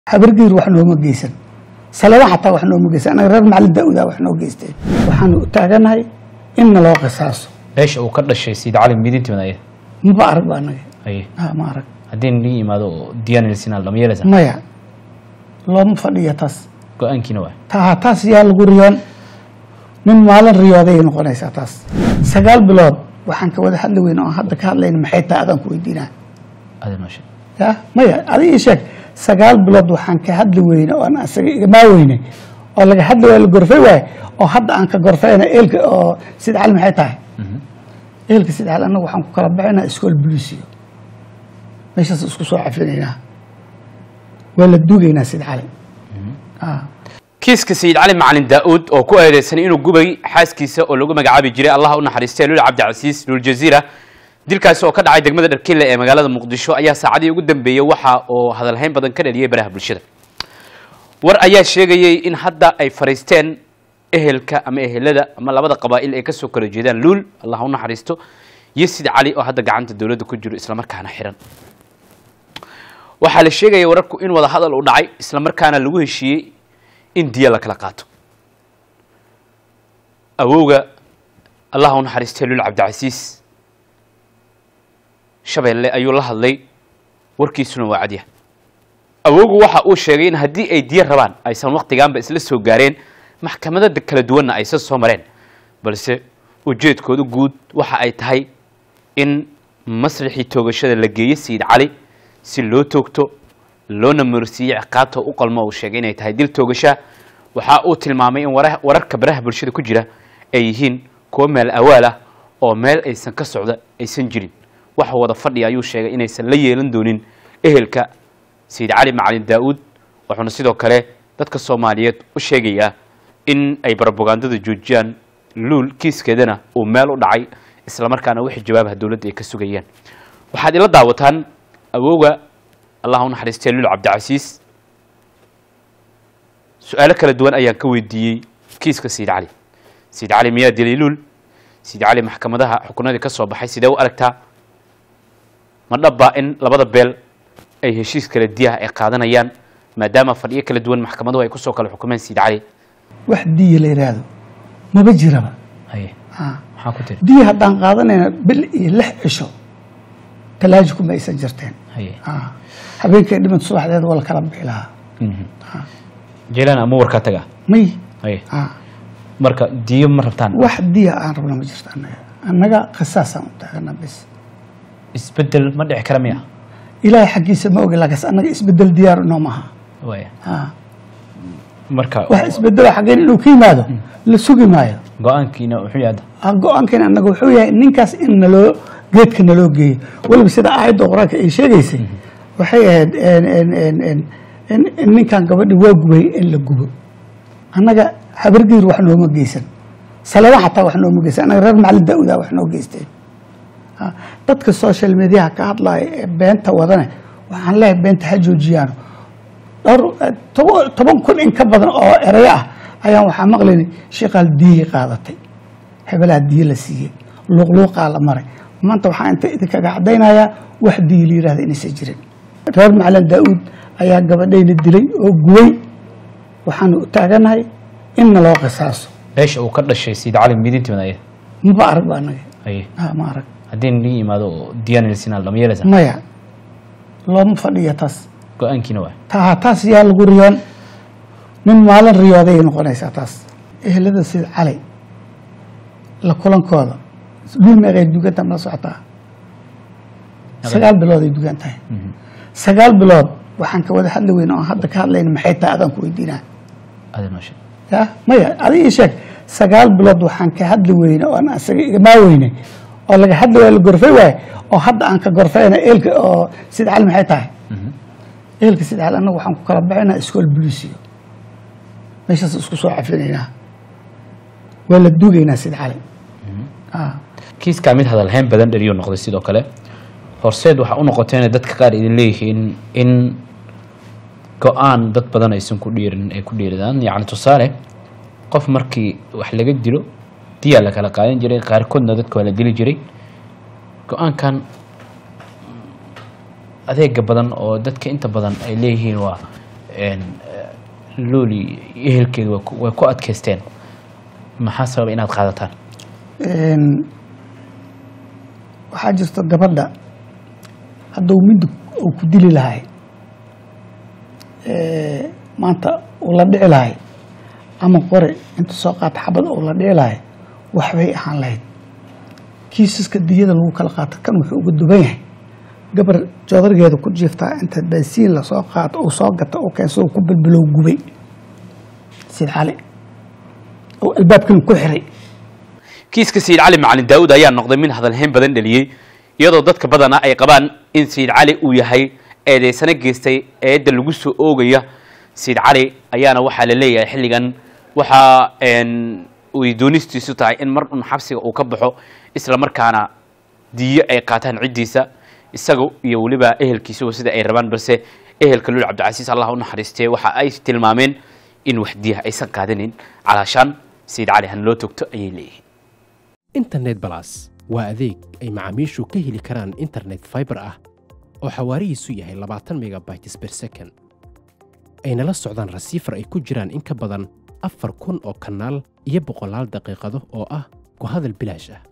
habargiir wax nooma geysan salada xataa wax nooma geysan anaga reer macalin daauda wax noo geysteen waxaanu u taaganahay in naloo qisaaso beesha uu ka dhashay sayid cali midintii madaya maba arag ba anaga haye Ah, ma arag haddii nii imaado oo diyaana lisinaal lama yeelaysa maya looma fadhiyo taas go-aankiina waa ta taas yaa lagu riyoon nin maalin riyooday noqonaysaa taas sagaal bilood waxaan ka wada hadli weyne oon hadda ka hadlayna maxay tahay adaan ku weydiinaa aada noo sheeg ya maya adi ii sheeg sagaal bilood waxaan ka hadli weyne oon asaga igamaa weyne oo laga hadli waayo la gorfay waaye oo hadda aan ka gorfayna eelka oo sid cali maxay tahay eelka sid cali annaga waxaan ku kala baxaynaa iskool bulisiyo meeshaas isku soo cafinaynaa waa la duugaynaa sid cali Ah. kiiska sayid cali macalin daa-uud oo ku eedeysanay inuu gubay xaaskiisa oo lagu magacaabi jiray allah u naxariistay lul cabdicasiis lul jaziira dilkaasi oo ka dhacay degmada dharkille ee magaalada muqdisho ayaa saacadihii ugu dambeeyey waxa oo hadalhayn badan ka dhaliyay baraha bulshada war ayaa sheegayay in hadda ay fariisteen ehelka ama ehelada ama labada qabaa'il ay kasoo kala jeedaan luul allah u naxariisto iyo sid cali oo hadda gacanta dowladda ku jiro islamarkaana xiran waxaa la sheegaya wararku in wada hadal uu dhacay islamarkaana lagu heshiiyey in diya la kala qaato awowga allah u naxariistay lul cabdicasiis shabeelle ayuu la hadlay warkiisuna waa cadya awowgu waxa uu sheegay in haddii ay diya rabaan aysan waktigaanba isla soo gaareen maxkamadada kala duwanna aysan soo mareen balse ujeedkooda guud waxa ay tahay in masrixii toogashada la geeyo sayid cali si loo toogto loona marsiiyo ciqaabta u qalmo uu sheegay inay tahay dil toogasha waxa uu tilmaamay in wara- wararka baraha bulshada ku jira ay yihiin kuwo meel awaal ah oo meel aysan ka socda aysan jirin waxa wada fadhiya ayuu sheegay inaysan la yeelan doonin ehelka sayid cali macalin daa-uud wuxuuna sidoo kale dadka soomaaliyeed u sheegayaa in ay barabogandada joojiyaan luul kiiskeedana uu meel u dhacay islamarkaana wixii jawaabaha dowladda ay ka sugayaan waxaad ila daawataan awowga allah u naxariistay lul cabdicasiis su-aalo kala duwan ayaan ka weydiiyey kiiska sayid cali sayid cali miyaa dilay luul sayid cali maxkamadaha xukunadii ka soo baxay sidee u aragtaa ma dhabbaa in labada beel ay heshiis kala diyaha ay qaadanayaan maadaama fadhiyo kala duwan maxkamaduhu ay kusoo kala xukumeen sayid cali wax diya la yidhaahdo maba jiraba haye Ah. maxaa ku tiri diya haddaan qaadanayna bil iyo lix cisho talaaji kuma aysan jirteen haye Ah. habeenkay dhimid subaxdeed waa la kala bixi lahaa jeelaan ama warkaa taga may haye Ah. marka diyo ma rabtaan wax diya aan rabna ma jirto annaga annaga qisaasaan u taagana bis isbedel ma dhici kara miya ilaahay xaggiisa ma ogi laakiinse annaga isbedel diyaar inoo maaha waaya Ah. marka wax isbedelo xaggeen inuu ka yimaado la sugi maayo go-aankiina wuxuu yahay hadda Ah, go-aankeena annaga wuxuu yahay ninkaas in naloo geedka naloo geeyo weliba sida aayadda qur-aanka ay sheegaysay waxay ahayd en- en- en- en- in in ninkan gabadhi waa gubay in la gubo annaga habargiir wax nooma geysan salada xataa wax nooma geysan annaga reer macalin daauda wax noo geysteen Ah, dadka social mediaha ka hadlaya ee beenta wadane waxaan leeyahay beenta ha joojiyaano dhowr toban toban kun in ka badan oo erayo ah ayaan waxaa maqlaynay sheekaal diyay qaadatay hebelaa diye la siiyey luuqluuqaa la maray maanta waxaa inta idinkaga caddaynayaa wax diye la yidhahda inaysan jirin reer macalin daa-uud ayaa gabadhayna dilay oo gubay waxaanu u taaganahay in naloo qisaaso beesha uu ka dhashay sayid cali midintii madaya maba arag ba anaga haye Ah, ma arag haddii nii imaado oo diyaana lisinaal lama yeelaysa maya looma fadhiyo taas go-aankiina waa ta taas yaa lagu riyoon nin maalin riyooday noqonaysaa taas ehelada sida cali la kulankooda dhul meeqay dugantaa ma la socotaa sagaal bilood ay dugan tahay sagaal bilood waxaan ka wada hadli weyne oon hadda ka hadlayna maxay tahay adaan ku weydiinaa aada noo sheeg ya maya adi ii sheeg sagaal bilood waxaan ka hadli weyne oon asaga igamaa weyne oo laga hadli waayo la gorfay waaye oo hadda aan ka gorfayna eelka oo sida cali maxay tahay eelka sida cali annaga waxaan ku kala baxaynaa iskool bulisiyo meeshaas isku soo cafinaynaa waa la duugaynaa sida cali Ah. kiiskaa mid hadalhayn badan dhaliyo noqday sidoo kale horseed waxaa u noqotay inay dadka qaar idin leeyihiin in go-aan dad badan aysan ku dhiirin ay ku dhiiridaan yacni tusaale qof markii wax laga dilo diyaa la kala qaadan jiray qaarkoodna dadka waa la dili jiray go-aankan adeega badan oo dadka inta badan ay leeyihiin waa een, eh, looli ehelkeeda way ku- way ku adkaysteen maxaa sababa inaad qaadataan Een, waxaa jirta gabadha hadduu midug uu ku dili lahay ee, maanta uu la dhici lahay ama qore inta soo qaata xabad uu la dhici lahay waxbay ahaan lahayd kiisaska diyada lagu kala qaato kan wuxuu uga duban yahay gabar joodargeeda ku jiiftaa inta baasiin lasoo qaato uu soo gata uu keensado ku bilbilow gubay sid cali oo albaabkan ku xiray kiiska sayid cali macalin daawud ayaa noqday mid hadalhayn badan dhaliyey iyadoo dadka badana ay qabaan in sayid cali uu yahay eedeysano geystay eedda lagu soo oogaya sayid cali ayaana waxaa la leeyahay xilligan waxaa een, ay doonistiisu tahay in mar un xabsiga uu ka baxo isla markaana diyo ay qaataan ciddiisa isaga iyo weliba ehelkiisuba sida ay rabaan balse ehelka lul cabdicasiis allah u naxariistee waxa ay tilmaameen in wax diyaha aysan qaadanin calaashaan sayid cali han loo togto ayay leeyihiin internet balas waa adeeg ay macaamiishu ka heli karaan internet fiber ah oo xawaarihiisu yahay labaatan megabytes per second ayna la socdaan rasiifar ay ku jiraan in ka badan afar kun oo kanaal iyo boqolaal daqiiqado oo ah ku hadal bilaash ah